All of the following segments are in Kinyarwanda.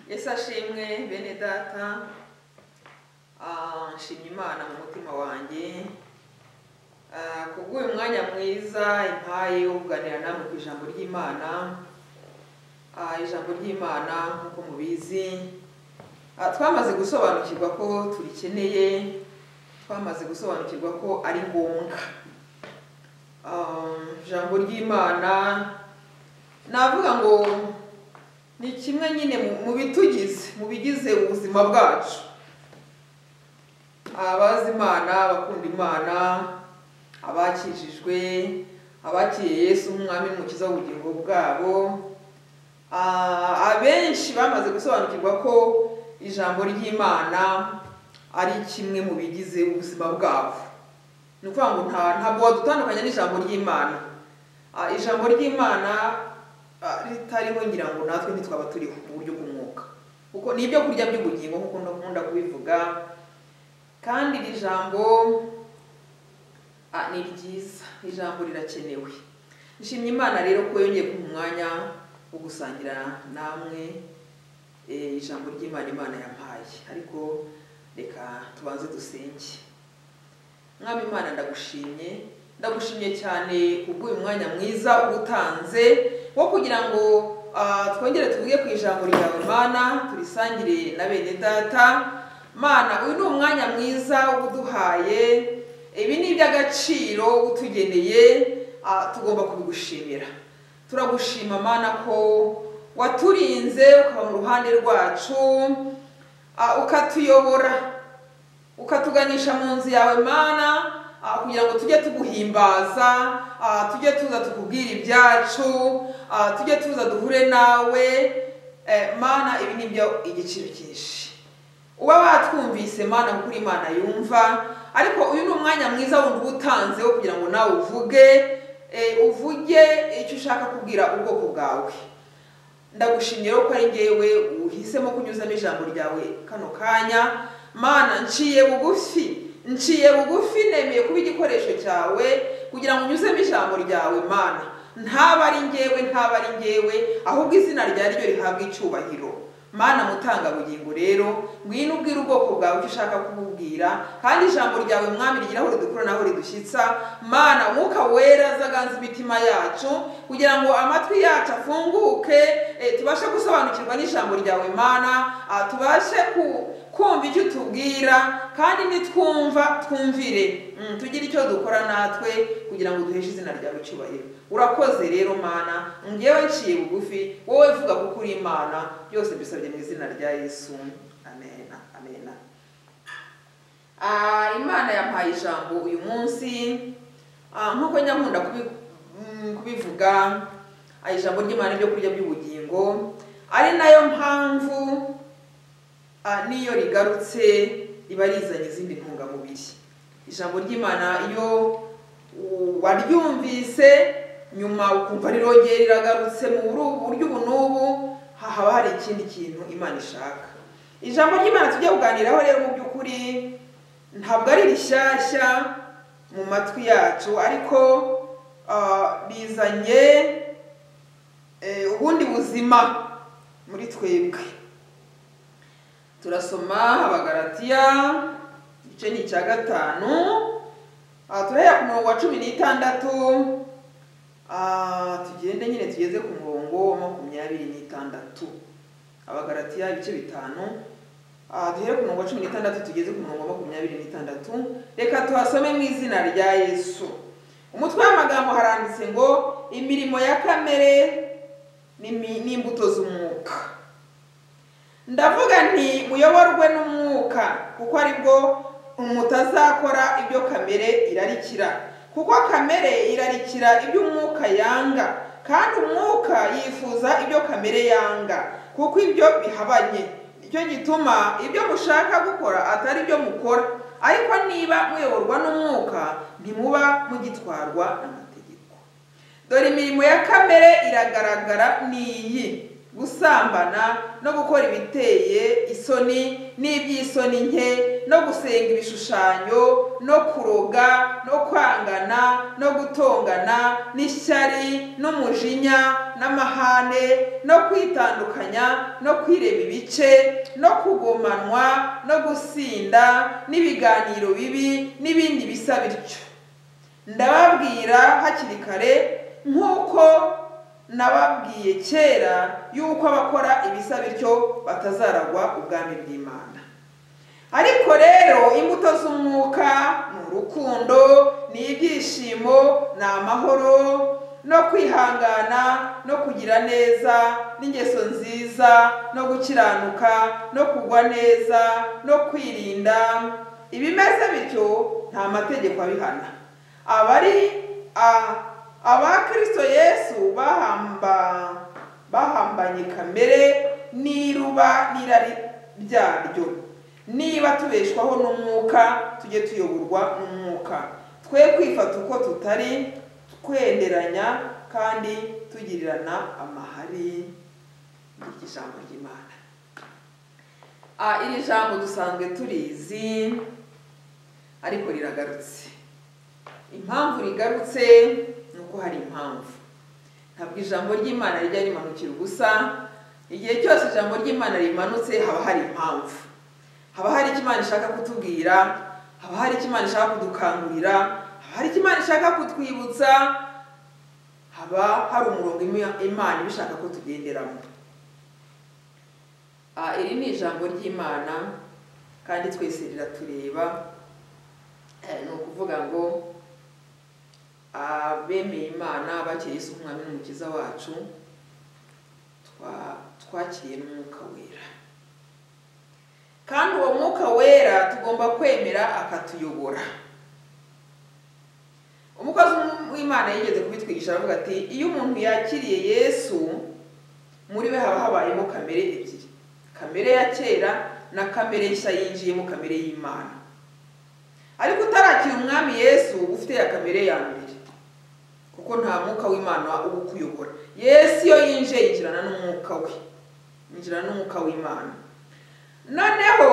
Yesu ashimwe bene data ah, nshimye imana mu mutima wanjye Ah, kubw'uyu mwanya mwiza impaye wo kuganira namwe ku ijambo ry'imana Ah, ijambo ry'imana nk'uko mubizi ah, twamaze gusobanukirwa ko turikeneye twamaze gusobanukirwa ko ari ngombwa Ah, ijambo ry'imana navuga ngo ni kimwe nyine mu- mu bitugize mu bigize ubuzima bwacu abazi imana abakunda imana abakijijwe abakiriye yesu nk'umwami n'umukiza w'ubugingo bwabo Ah, abenshi bamaze gusobanukirwa ko ijambo ry'imana ari kimwe mu bigize ubuzima bwabo ni ukuvuga ngo nta ntabwo wadutandukanya n'ijambo ry'imana Ah, ijambo ry'imana ah, ritariho ngira ngo natwe ntitwaba turiho mu buryo bw'umwuka kuko ni ibyo kurya by'ubugingo nk'uko ndakunda kubivuga kandi iri jambo ah, ni ryiza ijambo rirakenewe nshimye imana rero ko yongeye kumpa umwanya wo gusangira namwe eh, ijambo ry'imana imana yampaye ariko reka tubanze dusenge mwami imana ndagushimye ndagushimye cyane kubw'uyu mwanya mwiza utanze wo kugira ngo ah, twongere tuvuge ku ijambo ryawe mana turisangire na bene data mana uyu ni umwanya mwiza uduhaye ibi ni iby'agaciro utugeneye ah, tugomba kubigushimira turagushima mana ko waturinze ukaba mu ruhande rwacu ah, ukatuyobora ukatuganisha mu nzu yawe mana ah, kugira ngo tujye tuguhimbaza ah, tujye tuza tukubwira ibyacu ah, tujye tuza duhure nawe Eh, mana ibi ni byo igiciro cyinshi uba watwumvise mana kuko uri imana yumva ariko uyu ni umwanya mwiza wundi uba utanze wo kugira ngo nawe uvuge eh, uvuge icyo ushaka kubwira ubwoko bwawe ndagushimye rero ko ari ngewe uhisemo kunyuzamo ijambo ryawe kano kanya mana nciye bugufi nciye bugufi nemeye kuba igikoresho cyawe kugira ngo unyuzemo ijambo ryawe mana ntaba ari ngewe ntaba ari ngewe ahubwo izina rya ryo rihabwa icyubahiro mana mutangabugingo rero ngwino ubwira ubwoko bwawe icyo ushaka kububwira kandi ijambo ryawe mwami rigira aho ridukura naho ridushyitsa mana umwuka wera zaganza imitima yacu kugira ngo amatwi yacu afunguke eh, tubashe gusobanukirwa n'ijambo ryawe mana ah, tubashe ku kumva icyo utubwira kandi nitwumva twumvire Mm, tugire icyo dukora natwe kugira ngo duheshe izina ryawe icyubahiro urakoze rero mana ngewe nciye bugufi wowe vuga kuko uri imana byose mbisabye mu izina rya yesu amen amen Ah, imana yampaye ijambo uyu munsi Ah, nk'uko nyakunda kubi- mm, kubivuga ah, ijambo ry'imana ibyo kurya by'ubugingo ari nayo mpamvu Ah, n'iyo rigarutse riba rizanye izindi ntungamubiri ijambo ry'imana iyo u- waryumvise nyuma ukumva rirongera riragarutse mu buru- buryo ubu n'ubu ha- haba hari ikindi kintu imana ishaka ijambo ry'imana tujya kuganiraho rero mu by'ukuri ntabwo ari rishyashya mu matwi yacu ariko ah, rizanye eh, ubundi buzima muri twebwe turasoma abagaratiya igice ni icya gatanu Ah, turahera ku murongo wa cumi n'itandatu Ah, tugende nyine tugeze ku murongo wa makumyabiri n'itandatu abagaratiya ibice bitanu Ah, duhere ku murongo wa cumi n'itandatu tugeze ku murongo wa makumyabiri n'itandatu reka tuhasome mu izina rya yesu umutwe w'amagambo haranditse ngo imirimo ya kamere n'imi- n'imbuto z'umwuka ndavuga nti muyoborwe n'umwuka kuko aribwo mutazakora ibyo kamere irarikira kuko kamere irarikira ibyo umwuka yanga kandi umwuka yifuza ibyo kamere yanga kuko ibyo bihabanye nicyo gituma ibyo mushaka gukora atari byo mukora ariko niba muyoborwa n'umwuka ntimuba mugitwarwa n'amategeko dore imirimo ya kamere iragaragara ni iyi gusambana no gukora ibiteye isoni n'iby'isoni nke no gusenga ibishushanyo no kuroga no kwangana no gutongana n'ishyari n'umujinya n'amahane no kwitandukanya no kwireba ibice no kugomanwa no gusinda n'ibiganiro bibi n'ibindi bisa bityo ndababwira hakiri kare nk'uko nababwiye kera yuko abakora ibisa bityo batazaragwa ubwami bw'imana ariko rero imbuto z'umwuka ni urukundo ni ibyishimo ni amahoro no kwihangana no kugira neza n'ingeso nziza no gukiranuka no kugwa neza no kwirinda ibimeze bityo nta mategeko abihana abari aba kirisito yesu bahambanye kamere n'iruba n'irari byaryo niba tubeshwaho n'umwuka tujye tuyoborwa n'umwuka twe kwifata uko tutari twenderanya kandi tugirirana amahari ijambo ry'imana iri jambo dusanzwe turizi ariko riragarutse impamvu rigarutse ni uko hari impamvu ntabwo ijambo ry'imana rijya rimanukira ubusa igihe cyose ijambo ry'imana rimanutse haba hari impamvu haba hari icyo imana ishaka kutubwira haba hari icyo imana ishaka kudukangurira haba hari icyo imana ishaka kutwibutsa haba hari umurongo imana iba ishaka ko tugenderamo iri ni ijambo ry'imana kandi twese riratureba ni ukuvuga ngo abemeye imana bakiriye isi umwami n'umukiza wacu twakiriye n'umwuka wera kandi uwo mwuka wera tugomba kwemera akatuyobora umukozi w'imana yigeze kubitwigisha aravuga ati iyo umuntu yakiriye yesu muri we haba habayeho kamere ebyiri kamere ya kera na kamere nshya yinjiye mu kamere y'imana ariko utarakira umwami yesu ufite ya kamere ya mbere kuko nta mwuka w'imana uba ukuyobora yesu iyo yinjiye yinjirana n'umwuka we yinjirana n'umwuka w'imana noneho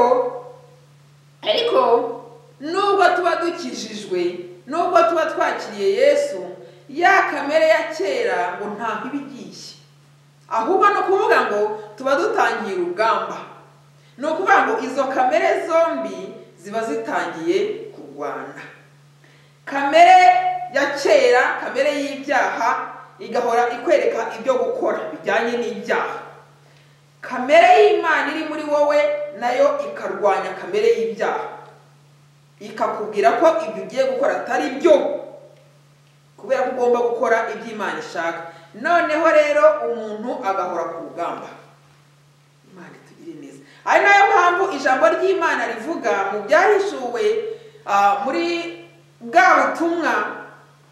ariko nubwo tuba dukijijwe nubwo tuba twakiriye yesu ya kamere ya kera ngo ntabwo iba igiye ahubwo ni ukuvuga ngo tuba dutangiye urugamba ni ukuvuga ngo izo kamere zombi ziba zitangiye kurwana kamere ya kera kamere y'ibyaha igahora ikwereka ibyo gukora bijyanye n'ibyaha kamere y'imana iri muri wowe nayo ikarwanya kamere y'ibyaha ikakubwira ko ibyo ugiye gukora atari byo kubera ko ugomba gukora ibyo imana ishaka noneho rero umuntu agahora ku rugamba imana itugire neza ari nayo mpamvu ijambo ry'imana rivuga mu byahishuwe muri bwa butumwa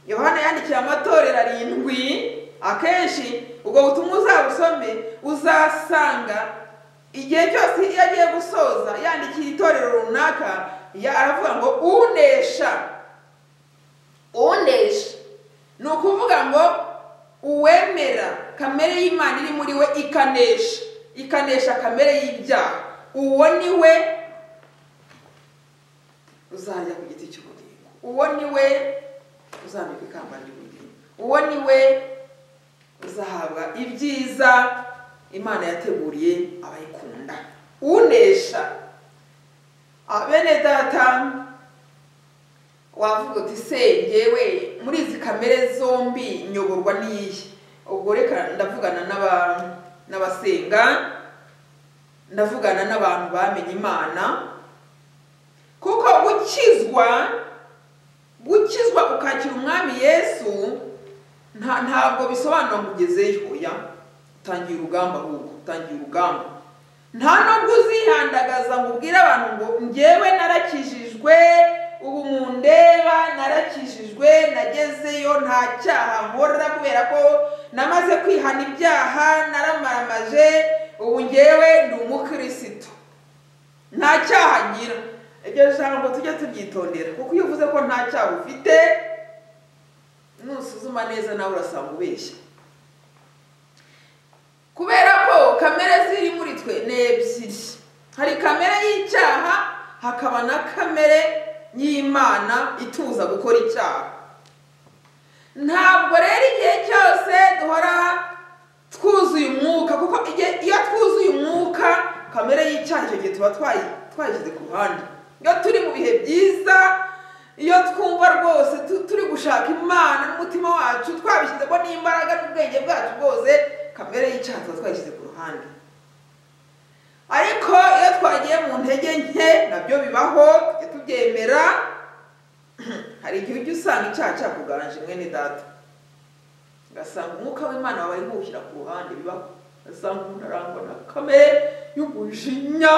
yohana yandikiye amatorero arindwi akenshi ubwo butumwa uzabusome uzasanga igihe cyose iyo agiye gusoza yandikiye itorero runaka aravuga ngo unesha unesha ni ukuvuga ngo uwemera kamere y'imana iri muri we ikanesha ikanesha kamere y'ibyaha uwo ni we uzajya ku giti cy'ubugingo uwo ni we uzambika ikamba ry'ubugingo uwo ni we uzahabwa ibyiza imana yateguriye abayikunda unesha bene data wavuga uti sengewe muri izi kamere zombi nyoborwa n'iyi ubwo reka ndavugana n'abantu n'abasenga ndavugana n'abantu bamenye imana kuko gukizwa gukizwa ukakira umwami yesu ntabwo bisobanura ngo ugezeyo oya utangiye urugamba ahubwo utangiye urugamba nta nubwo uzihandagaza ngo ubwire abantu ngo ngewe narakijijwe ubu mundeba narakijijwe nagezeyo nta cyaha nkora kubera ko namaze kwihana ibyaha naramaramaje ubu ngewe ni umukirisitu nta cyaha ngira iryo jambo tujye tubyitondera kuko iyo uvuze ko nta cyaha ufite nusuzuma neza nawe urasanga ubeshya kubera ko kamere ziri muri twe ni ebyiri hari kamere y'icyaha hakaba na kamere y'imana ituza gukora icyaha ntabwo rero igihe cyose duhora twuzuye umwuka kuko igihe iyo twuzuye umwuka kamere y'icyaha icyo gihe tuba twayi- twayishyize ku ruhande iyo turi mu bihe byiza iyo twumva rwose tu- turi gushaka imana n'umutima wacu twabishyizemo n'imbaraga n'ubwenge bwacu bwose kamere y'icyaha tuba twayishyize ku ruhande ariko iyo twagiye mu ntege nke nabyo bibaho tujye tubyemera hari igihe ujya usanga icyaha cyakuganje mwene data ugasanga umwuka w'imana wabaye nk'uwushyira ku ruhande bibaho ugasanga umuntu arangwa na kamere y'umujinya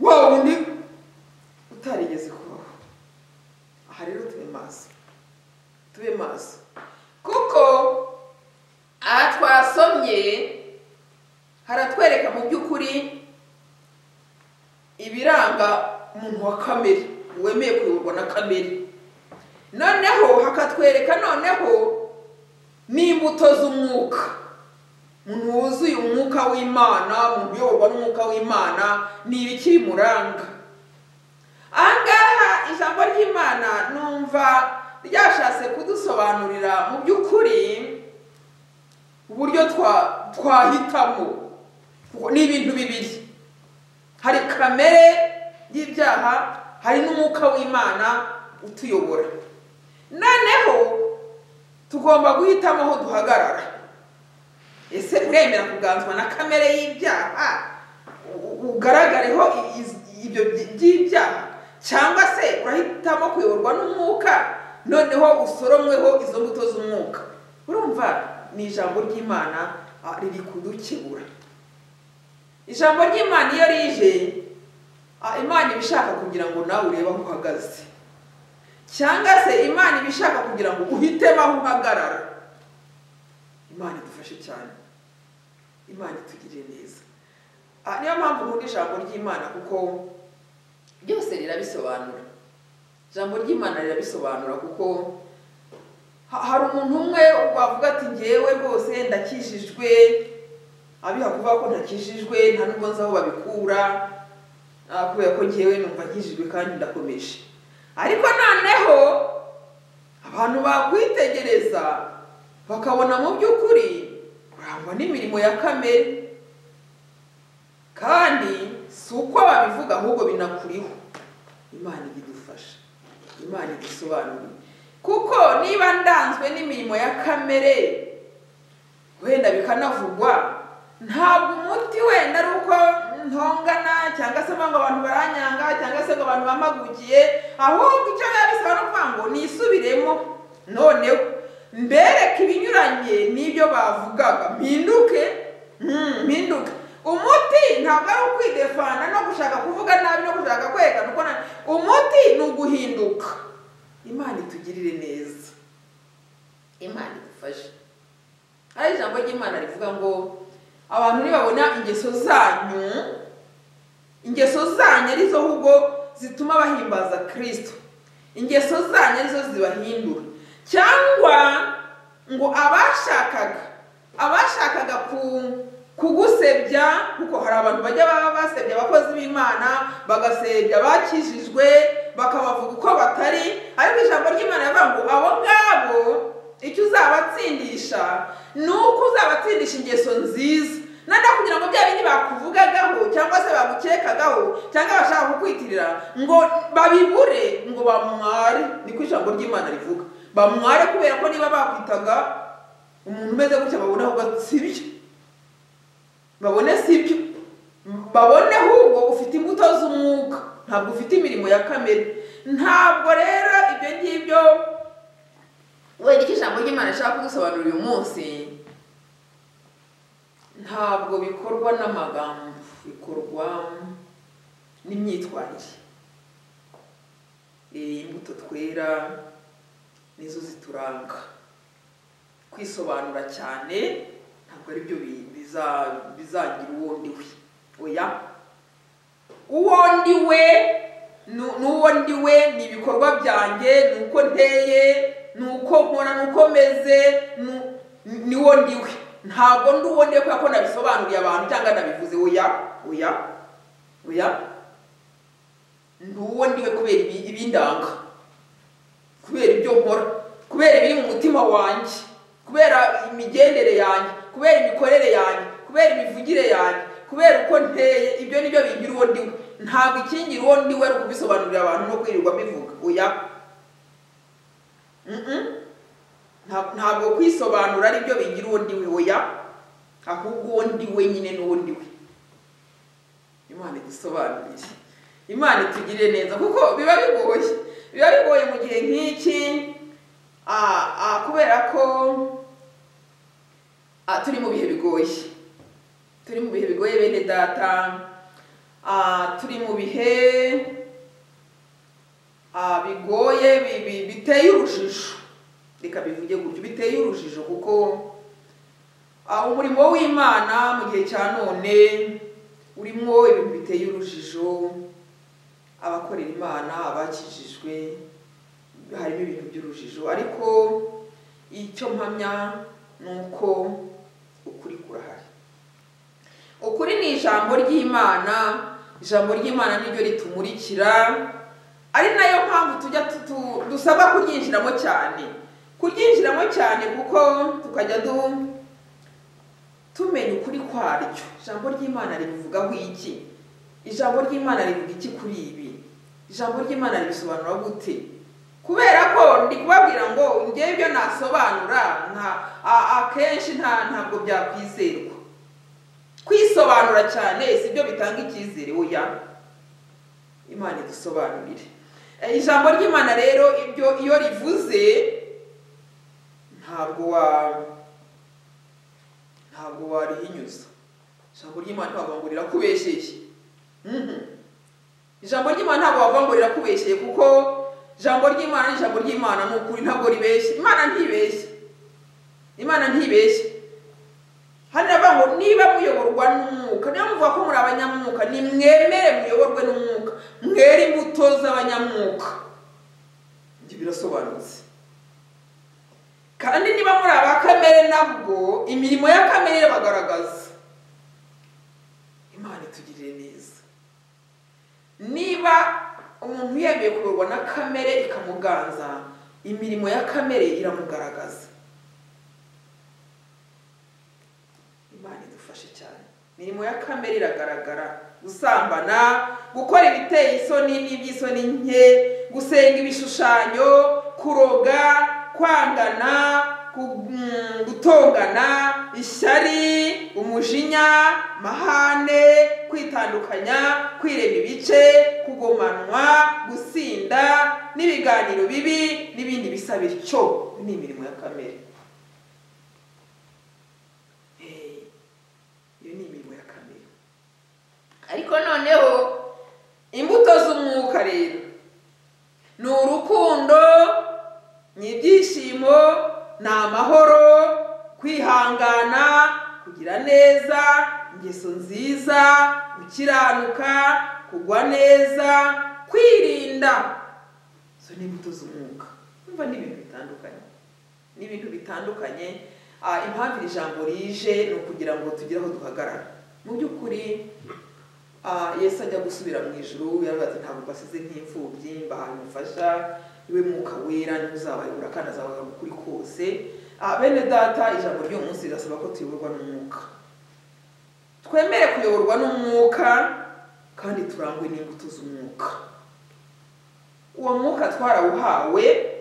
wa wundi utarigeze kubaho aha rero tube maso tube maso kuko aha twasomye haratwereka mu by'ukuri ibiranga umuntu wa kamere wemeye kuyoborwa na kamere noneho hakatwereka noneho n'imbuto z'umwuka umuntu wuzuye umwuka w'imana umuntu uyoborwa n'umwuka w'imana ni ibiki bimuranga aha ngaha ijambo ry'imana numva ryashatse kudusobanurira mu by'ukuri uburyo twa- twahitamo kuko ni ibintu bibiri hari kamere y'ibyaha hari n'umwuka w'imana utuyobora noneho tugomba guhitamo aho duhagarara ese uremera kuganzwa na kamere y'ibyaha u- u- ugaragareho i- i- ibyo byi- by'ibyaha cyangwa se urahitamo kuyoborwa n'umwuka noneho usoromweho izo mbuto z'umwuka urumva ni ijambo ry'imana ah, riri kudukebura ijambo ry'imana iyo rije ah, imana iba ishaka kugira ngo nawe urebe aho uhagaze cyangwa se imana iba ishaka kugira ngo uhitemo aho uhagarara imana idufashe cyane imana itugirire neza Ah, niyo mpamvu nkunda ijambo ry'imana kuko byose rirabisobanura ijambo ry'imana rirabisobanura kuko ha- hari umuntu umwe wavuga ati ngewe rwose ndakijijwe abiha kuvuga ko ntakijijwe nta nubwo nzi aho babikura ah, kubera ko ngewe numva nkijijwe kandi ndakomeje ariko noneho abantu bakwitegereza bakabona mu by'ukuri kurangwa n'imirimo ya kamere kandi si uko babivuga ahubwo binakuriho imana idufasha imana idusobanurire kuko niba ndanzwe n'imirimo ya kamere wenda bikanavugwa ntabwo umuti wenda ari uko ntongana cyangwa se ngo abantu baranyanga cyangwa se ngo abantu bamagukiye ahubwo icyo biba bisaba no kuvuga ngo nisubiremo noneho mbereke ibinyuranye n'ibyo bavugaga mpinduke mm, mpinduke umuti ntabwo ari ukwidefana no gushaka kuvuga nabi no gushaka kwerekana uko na- umuti ni uguhinduka imana itugirire neza imana idufashe hari ijambo ry'imana rivuga ngo abantu nibabona ingeso zanyu ingeso zanyu arizo ahubwo zituma bahimbaza kirisito ingeso zanyu arizo zibahindura cyangwa ngo abashakaga abashakaga ku- kugusebya kuko hari abantu bajya baba basebya abakozi b'imana bagasebya abakijijwe bakabavuga uko batari ariko ijambo ry'imana rivuga ngo abo ngabo icyo uzabatsindisha ni uko uzabatsindisha ingeso nziza nanda kugira ngo bya bindi bakuvugagaho cyangwa se bagukekagaho cyangwa bashaka kukwitirira ngo babibure ngo bamware niko ijambo ry'imana rivuga bamware kubera ko niba bakwitaga umuntu umeze gutya babona ahubwo si byo babone si byo babone ahubwo ufite imbuto z'umwuka ntabwo ufite imirimo ya kamere ntabwo rero ibyo ngibyo wenda icyo ijambo ry'imana rishaka kudusobanurira uyu munsi ntabwo bikorwa n'amagambo bikorwa n'imyitwarire Eh, imbuto twera nizo zituranga kwisobanura cyane ntabwo ari byo bi- biza- bizagira uwo ndiwe oya uwo ndiwe nu- n'uwo ndiwe ni ibikorwa byanjye ni uko nteye ni uko nkora ni uko meze ni- ni uwo ndiwe ntabwo ndi uwo ndekuye ko nabisobanuriye abantu cyangwa nabivuze oya oya oya ndi uwo ndiwe kubera ibi- ibindanga kubera ibyo nkora kubera ibiri mu mutima wanjye kubera imigendere yanjye kubera imikorere yanjye kubera imivugire yanjye kubera uko nteye ibyo ni byo bingira uwo ndiwe ntabwo ikingira uwo ndiwe ari ukubisobanurira abantu no kwirirwa mbivuga oya Mm-mm. Nta- ntabwo kwisobanura ari byo bigira uwo ndiwe oya ahubwo uwo ndiwe nyine n'uwo ndiwe imana idusobanurire imana itugirire neza kuko biba bigoye biba bigoye mu gihe nk'iki ah, ah, kubera ko ah, turi mu bihe bigoye turi mu bihe bigoye bene data ah, turi mu bihe ah, bigoye bi- bi- biteye urujijo reka bivuge gutyo biteye urujijo kuko ah, umurimo w'imana mu gihe cya none urimo ibintu biteye urujijo abakorera imana abakijijwe harimo ibintu by'urujijo ariko icyo mpamya ni uko ukuri kurahari ukuri ni ijambo ry'imana ijambo ry'imana niryo ritumurikira ari nayo mpamvu tujya tu- tu- dusabwa kuryinjiramo cyane kuryinjiramo cyane kuko tukajya du tumenya ukuri kwaryo ijambo ry'imana ribivugaho iki ijambo ry'imana rivuga iki kuri ibi ijambo ry'imana ribisobanura gute kubera ko ndi kubabwira ngo ngewe ibyo nasobanura nka a- akenshi nta ntabwo byakwizerwa kwisobanura cyane si byo bitanga icyizere oya imana idusobanurire Eh, ijambo ry'imana rero ibyo iyo rivuze ntabwo wa ntabwo warihinyuza ijambo ry'imana ntabwo wavuga ngo rirakubesheye Mhm. ijambo ry'imana ntabwo wavuga ngo rirakubesheye kuko ijambo ry'imana ni ijambo ry'imana ni ukuri ntabwo ribeshye imana ntibeshye imana ntibeshye hano baravuga ngo niba muyoborwa n'umwuka niba muvuga ko muri abanyamwuka nimwemere muyoborwe n'umwuka mwere imbuto z'abanyamwuka ibyo birasobanutse kandi niba muri aba kamere nabwo imirimo ya kamere irabagaragaza imana itugirire neza niba umuntu yemeye kuyoborwa na kamere ikamuganza imirimo ya kamere iramugaragaza imana idufashe cyane imirimo ya kamere iragaragara gusambana gukora ibiteye isoni n'iby'isoni nke gusenga ibishushanyo kuroga kwangana ku- mm, gutongana ishyari umujinya mahane kwitandukanya kwireba ibice kugomanwa gusinda n'ibiganiro bibi n'ibindi bisa bityo ni imirimo ya kamere Eh, iyo ni imirimo ya kamere ariko noneho imbuto z'umwuka rero ni urukundo ni ibyishimo ni amahoro kwihangana kugira neza ingeso nziza gukiranuka kugwa neza kwirinda izo ni imbuto z'umwuka umva ni ibintu bitandukanye ni ibintu bitandukanye Ah, impamvu iri jambo rije ni ukugira ngo tugire aho duhagarara mu by'ukuri ah, yesu ajya gusubira mu ijuru yaravuze ati ntabwo mbasize nk'imfubyi mbahaye umufasha iwe mwuka wera niwe uzabayobora kandi azabaga ukuri kose Ah, bene data ijambo ry'uyu munsi rirasaba ko tuyoborwa n'umwuka twemere kuyoborwa n'umwuka kandi turangwe n'imbuto z'umwuka uwo mwuka twarawuhawe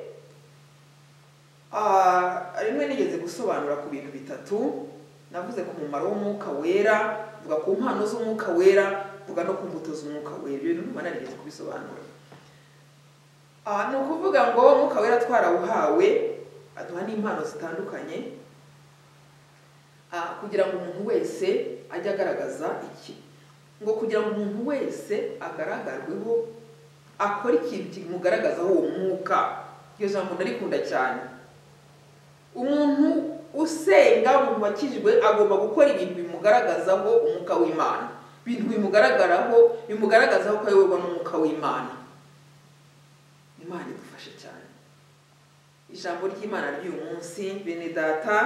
Ah, rimwe nigeze gusobanura ku bintu bitatu navuze ku mumaro w'umwuka wera mvuga ku mpano z'umwuka wera mvuga no ku mbuto z'umwuka wera ibyo bintu ntumana nigeze kubisobanura Ah, ni ukuvuga ngo umwuka wera twarawuhawe aduha n'impano zitandukanye Ah, kugira ngo umuntu wese ajye agaragaza iki ngo kugira ngo umuntu wese agaragarweho akora ikintu kimugaragazaho uwo mwuka iryo jambo ndarikunda cyane umuntu usenga umuntu wakijijwe agomba gukora ibintu bimugaragazaho umwuka w'imana ibintu bimugaragaraho bimugaragazaho ko ayoborwa n'umwuka w'imana imana idufashe cyane ijambo ry'imana ry'uyu munsi bene data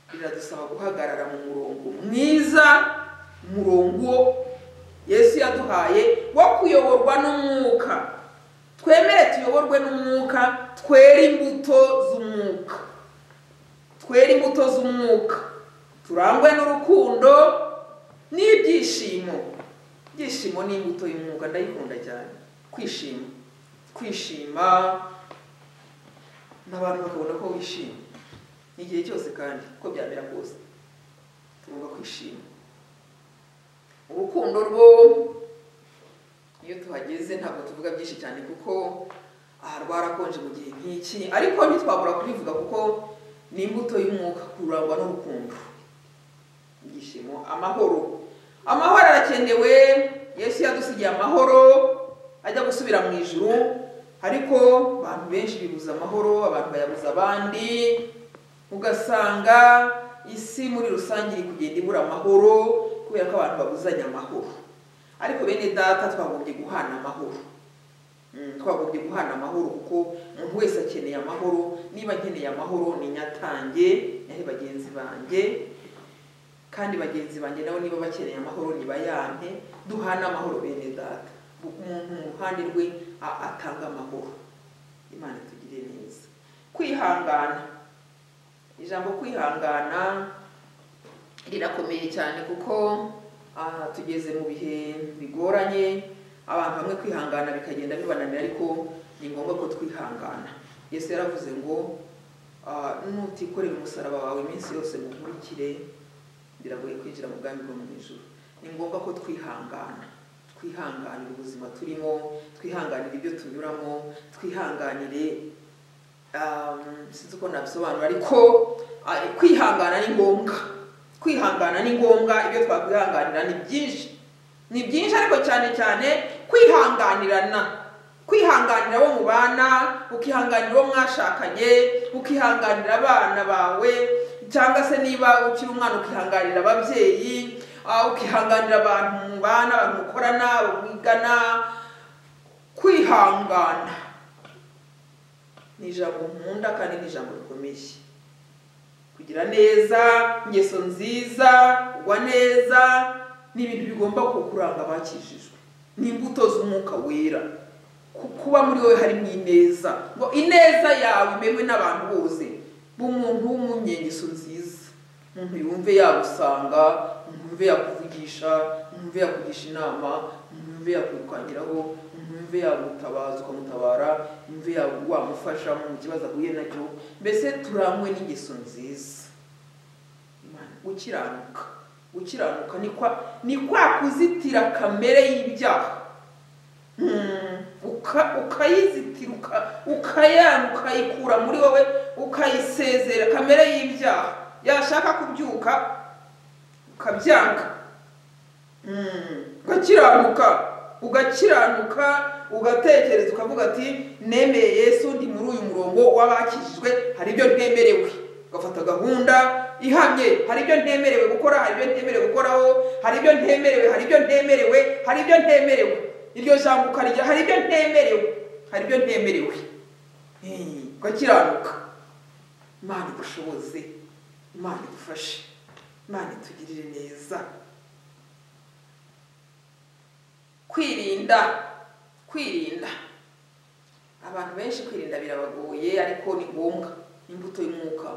biradusaba guhagarara mu murongo mwiza umurongo yesu yaduhaye wo kuyoborwa n'umwuka twemere tuyoborwe n'umwuka twere imbuto z'umwuka twere imbuto z'umwuka turangwe n'urukundo n'ibyishimo ibyishimo ni imbuto y'umwuka ndayikunda cyane kwishima kwishima n'abantu bakabona ko wishimye igihe cyose kandi uko byamera kose tugomba kwishima urukundo rwo iyo tuhageze ntabwo tuvuga byinshi cyane kuko aha rwarakonje mu gihe nk'iki ariko ntitwabura kubivuga kuko ni imbuto y'umwuka kurangwa n'urukundo ibyishimo amahoro amahoro arakenewe yesu yadusigiye amahoro ajya gusubira mu ijuru ariko abantu benshi bibuza amahoro abantu bayabuza abandi ugasanga isi muri rusange iri kugenda ibura amahoro kubera ko abantu babuzanya amahoro ariko bene data twagombye guhana amahoro twagombye guhana amahoro kuko umuntu wese akeneye amahoro niba akeneye amahoro ni nyatange naho bagenzi banjye kandi bagenzi banjye nabo niba bakeneye amahoro nibayampe duhana amahoro bene data umuntu mu ruhande rwe atanga amahoro imana itugire neza kwihangana ijambo kwihangana rirakomeye cyane kuko tugeze mu bihe bigoranye abantu bamwe kwihangana bikagenda bibananira ariko ni ngombwa ko twihangana yesu yaravuze ngo nutikorera umusaraba wawe iminsi yose mukurikire biragoye kwinjira mu bwami bwo mu ijoro ni ngombwa ko twihangana twihanganire ubuzima turimo twihanganire ibyo tunyuramo twihanganire sinzi uko nabisobanura ariko kwihangana ni ngombwa kwihangana ni ngombwa ibyo twakwihanganira ni byinshi ni byinshi ariko cyane cyane kwihanganirana kwihanganira abo mubana ukihanganira uwo mwashakanye ukihanganira abana bawe cyangwa se niba ukiri umwana ukihanganira ababyeyi ukihanganira abantu mubana abantu mukorana mwigana kwihangana ni ijambo nkunda kandi ni ijambo rikomeye kugira neza ingeso nziza kugwa neza ni ibintu bigomba kukuranga abakijijwe ni imbuto z'umwuka wera kuba muri wowe harimo ineza ngo ineza yawe imenywe n'abantu bose b'umuntu w'umunyengeso nziza umuntu yumve yagusanga yumve yakuvugisha yumve yakugisha inama yumve yakwirwanyiraho yumve yagutabaza ukamutabara yumve wamufasha mu kibazo ahuye nacyo mbese turangwe n'ingeso nziza gukiranuka gukiranuka ni kwa kuzitira kamere y'ibyaha ukayizitira ukayana ukayikura muri wowe ukayisezera kamere y'ibyaha yashaka kubyuka ukabyanga ugakiranuka ugakiranuka ugatekereza ukavuga ati nemeye yesu ndi muri uyu murongo w'abakijijwe hari ibyo ntemerewe ugafata gahunda ihamye hari ibyo ntemerewe gukora hari ibyo ntemerewe gukoraho hari ibyo ntemerewe hari ibyo ntemerewe hari ibyo ntemerewe iryo jambo ukarijya hari ibyo ntemerewe hari ibyo ntemerewe ugakiranuka imana igushoboze imana idufashe imana itugirire neza kwirinda kwirinda abantu benshi kwirinda birabagoye ariko ni ngombwa imbuto y'umwuka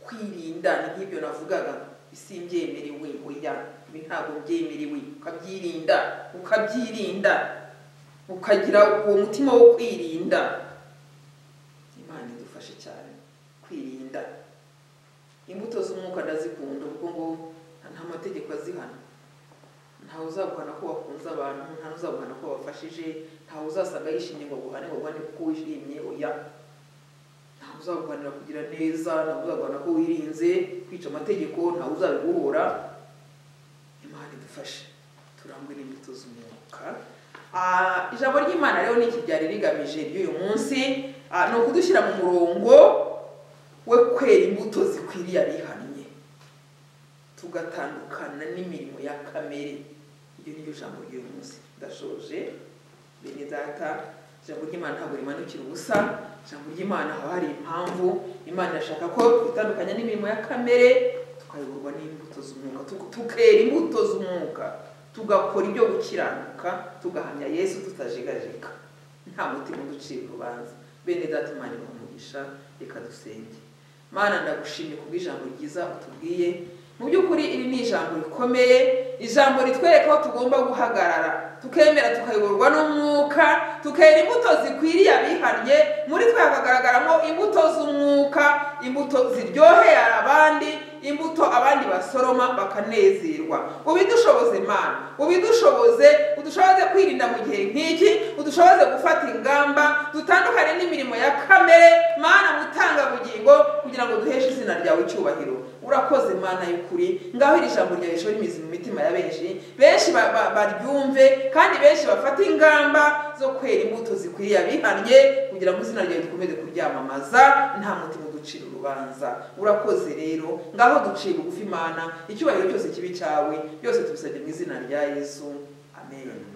kwirinda ni nk'ibyo navugaga isi mbyemerewe oya ibi ntabwo mbyemerewe ukabyirinda ukabyirinda ukagira uwo mutima wo kwirinda imana idufashe cyane kwirinda imbuto z'umwuka ndazikunda kuko ngo nta mategeko azihana ntawe uzaguhana ko wakunze abantu ntawe uzaguhana ko wafashije ntawe uzasanga yishimye ngo aguhane ngo aguhane kuko wishimye oya ntawe uzaguhanira kugira neza ntawe uzaguhana ko wirinze kwica amategeko ntawe uzabiguhora imana idufashe turangwe n'imbuto z'umwuka ijambo ry'imana rero ni iki ryari rigamije ry'uyu munsi ni ukudushyira mu murongo we kwera imbuto zikwiriye abihannye tugatandukana n'imirimo ya kamere iryo ni ryo jambo ry'uyu munsi ndashoje bene data ijambo ry'imana ntabwo rimanukira ubusa ijambo ry'imana haba hari impamvu imana irashaka ko twitandukanya n'imirimo ya kamere tukayoborwa n'imbuto z'umwuka tu- tukera imbuto z'umwuka tugakora ibyo gukiranuka tugahamya yesu tutajegajega nta mutima uducira urubanza bene data imana ibaha umugisha reka dusenge mana ndagushimye kubw'ijambo ryiza utubwiye mu by'ukuri iri ni ijambo rikomeye ijambo ritwereka aho tugomba guhagarara tukemera tukayoborwa n'umwuka tukera imbuto zikwiriye abihannye muri twe hakagaragaramo imbuto z'umwuka imbuto ziryoheye abandi imbuto abandi basoroma bakanezerwa ubidushoboze mana ubidushoboze udushoboze kwirinda mu gihe nk'iki udushoboze gufata ingamba dutandukane n'imirimo ya kamere mana mutanga bugingo kugira ngo duheshe izina ryawe icyubahiro urakoze mana y'ukuri ngaho iri jambo ryawe rishora imizi mu mitima ya benshi benshi ba- ba- baryumve kandi benshi bafate ingamba zo kwera imbuto zikwiriye abihannye kugira ngo izina ryawe rikomeze kuryamamaza nta mutima uducira urubanza urakoze rero ngaho duciye bugufi imana icyubahiro cyose kibi cyawe byose tubisabye mu izina rya yesu amen